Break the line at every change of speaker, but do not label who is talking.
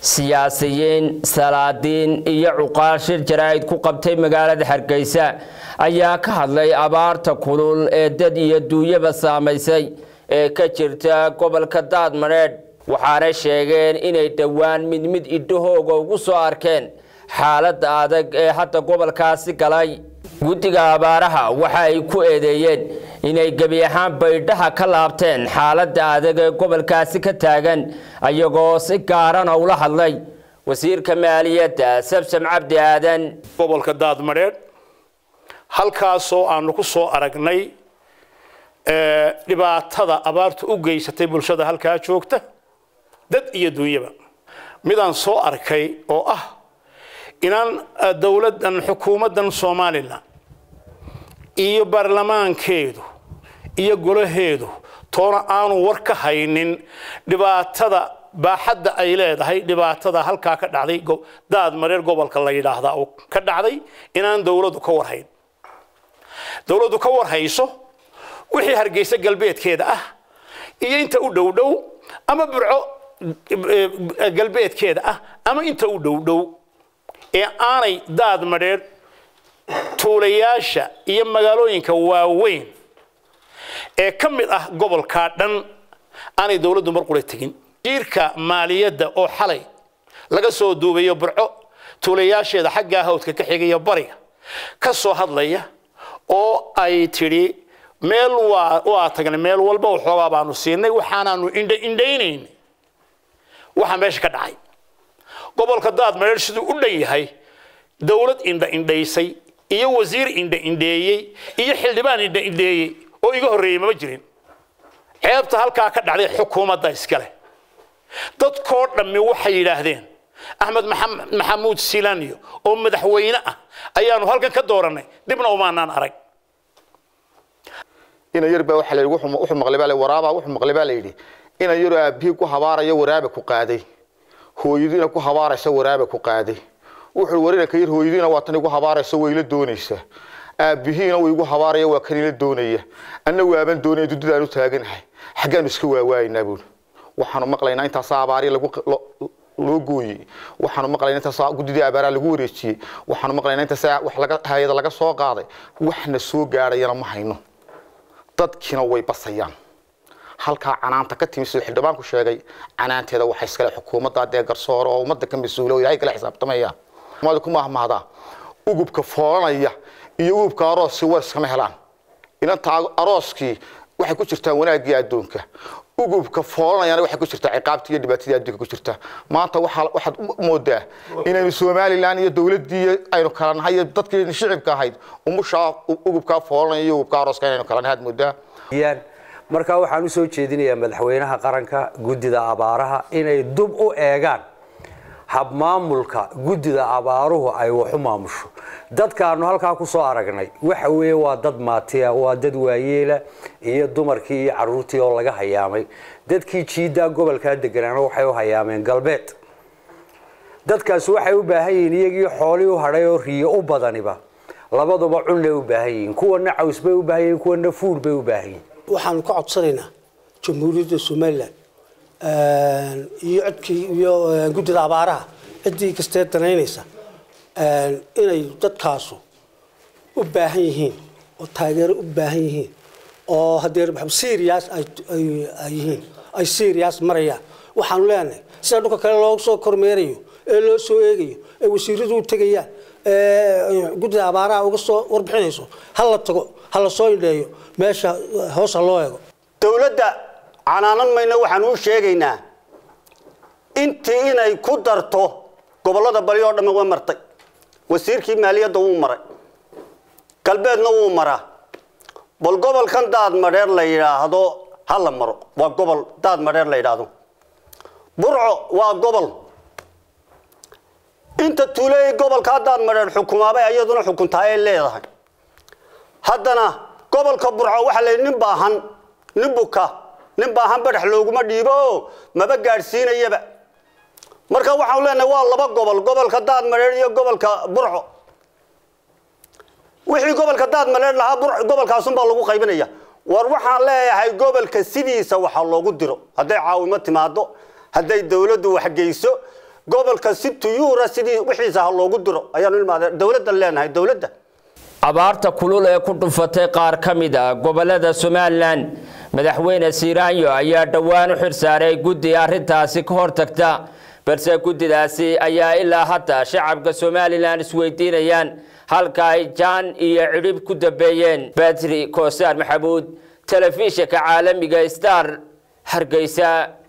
siyaasiyiin salaadiin iyo cuqaal shir jaraa'id ku qabtay magaalada hargeysa ayaa ka hadlay abaarta kulul ee dad iyo duunyaba saamaysay ee ka jirta gobolka daadmareedh waxaanay sheegeen inay dhowaan mid mid idhahooga ugu soo arkeen xaaladda adag ee hadda gobolkaasi galay guddiga abaaraha waxa ay ku eedeeyeen inay gebi ahaan baydhaha ka laabteen xaaladda adag ee gobolkaasi ka taagan ayagoo si gaarana ula hadlay wasiirka maaliyadda sabsam cabdi aadan
gobolka daadmadheedh halkaasoo aanu ku soo aragnay dhibaatada abaartu u geysatay bulshada halkaa joogta dad iyo duunyaba midaan soo arkay oo ah inaan dowladdan xukuumaddan somalilan iyo baarlamaankeedu iyo golaheedu toona aanu war ka haynin dhibaatada baaxadda ay leedahay dhibaatada halkaa ka dhacday daad mareer gobolka la yidhaahdaa oo ka dhacday inaan dowladdu ka warhayn dowladdu ka warhayso wixii hargeysa galbeedkeeda ah iyo inta u dhow dhow ama burco galbeedkeeda ah ama inta u dhow dhow ee aanay daad madheer tuulayaasha iyo magaalooyinka waaweyn ee ka mid ah gobolkaa dhan aanay dowladdu mar qura tegin jiirka maaliyadda oo xalay laga soo duubayo burco tuulayaasheeda xaggaa hawdka ka xigaya bariga ka soo hadlaya oo ay tidhi meel waa waa tagnay meel walba waxoogaa baanu siinay waxaanaanu indha indhaynaynay waxaa meesha ka dhacay gobolka daad mareer siduu u dhan yahay dowlad indha indhaysay iyo wasiir indha indheeyey iyo xildhibaan indha indheeyey oo iga horreeyey mama jirin ceebta halkaa ka dhacday xukuumadda iskale dadkoo dhammi waxay yidhaahdeen axmed maxamuud silanyo oo madaxweyne ah ayaanu halkan ka doorannay dibna umaanaan arag
ina yar baa waxa la yidhi wuxuu maqlay baa la waraaba wuxuu maqlay baa la yidhi ina yar aabihii ku habaaraya waraabe ku qaaday hooyadiina ku habaaraysa waraabe ku qaaday wuxuu warina ka yar hooyadiina waa tan igu habaaraysa way la doonaysaa aabihiina way igu habaaraya waa kan ila doonaya anna waaban doonaya dudadaan u taaganahay xaggaanu iska waawaaynaa buuri waxaanu maqlaynaa intaasaa abaari lagu loo gooyey waxaanu maqlaynaa intaasaa guddidii abaaraa lagu wareejiyey waxaanu maqlaynaa intaasaa wax laga hayada laga soo qaaday waxna soo gaadhayana ma hayno dadkiina way basayaan halkaa canaanta ka timi siduu xildhibaanku sheegay canaanteeda waxay iskale xukuumadda dee garsoore oo ummadda ka mas-uula oo ilaahay kala xisaabtamaya umada ku mahmahdaa ugubka foolanaya iyo ugubka arooskii war iskama helaan inanta arooskii waxay ku jirtaa wanaaggii adduunka ugubka foolanayana waxay ku jirtaa ciqaabtii iyo dhibaatadii adduunka ku jirta maanta waxaad moodaa inaynu somalilan iyo dowladdii aynu kala nahay iyo dadkii shicibka ahayd umushaa ugubkaa foolanaya iyo ugubka arooska inaynu kala nahay aad moodaa
markaa waxaan u soo jeedinayaa madaxweynaha qaranka guddida abaaraha inay dub u eegaan habmaamulka guddida abaaruhu ay wax u maamusho dadkaanu halkaa ku soo aragnay waxa weeye waa dad maatiya waa dad waayeela iyo dumarkii iyo caruurtii oo laga hayaamay dadkii jiiddaa gobolkaa deganaana waxay u hayaameen galbeed dadkaasi waxay u baahan yihiin iyagii xoolii u hadhay oo riyo u badaniba labaduba cunlay u baahan yihiin kuwana caws bay u baahan yihiin kuwana fuur bay u baahan yihiin
waxaanu ka codsanaynaa jamhuuriyadda somalilan iyo codkii iyo guddida abaaraha ciddii kastee danaynaysa inay dadkaasu u baahan yihiin oo taageero u baahan yihiin oo haddee serias ay yihiin ay serias marayaan waxaanu leenahay sida dhulka kale loo soo kormeerayo ee loo soo eegayo ee wasiiradu u tegayaan guddida abaaraha uga soo warbixinayso ha la tago ha la soo indheeyo meesha hoos ha loo eego
dowladda canaanan mayna waxaan u sheegaynaa intii inay ku darto gobollada bali oo dhammi way martay wasiirkii maaliyadda wuu maray galbeedna wuu maraa bal gobolkan daad madheer la yidhaahdo ha la maro waa gobol daad madheer la yidhaahdo burco waa gobol inta tuuleey gobolkaa daad madheer xukumaabay ayaduna xukuntaa ay leedahay haddana gobolka burco waxaa layidhi nin baahan nin buka nin baahan badhex looguma dhiibo oo maba gaadhsiinayaba marka waxaan leenahay waa laba gobol gobolka daad madheer iyo gobolka burco wixii gobolka daad madheer lahaa gobolkaasunbaa lagu qaybinaya war waxaan leeyahay gobolka sidiisa waxa loogu diro hadday caawimo timaado hadday dawladdu waxgeyso gobolka si tuyuura sidii wixiisa ha loogu diro ayaanu ilmaade dowladdan leenahay dowladda
abaarta kulul ee ku dhufatay qaar ka mid a gobolada somalilan madaxweyne siiraanyo ayaa dhowaan u xirsaaray guddi arrintaasi ka hortagta balse guddidaasi ayaa ilaa hadda shacabka somalilan isweydiinayaan halka ay jaan iyo cidhib ku dambeeyeen batri koosaar maxamuud telefishinka caalamiga star hargeysa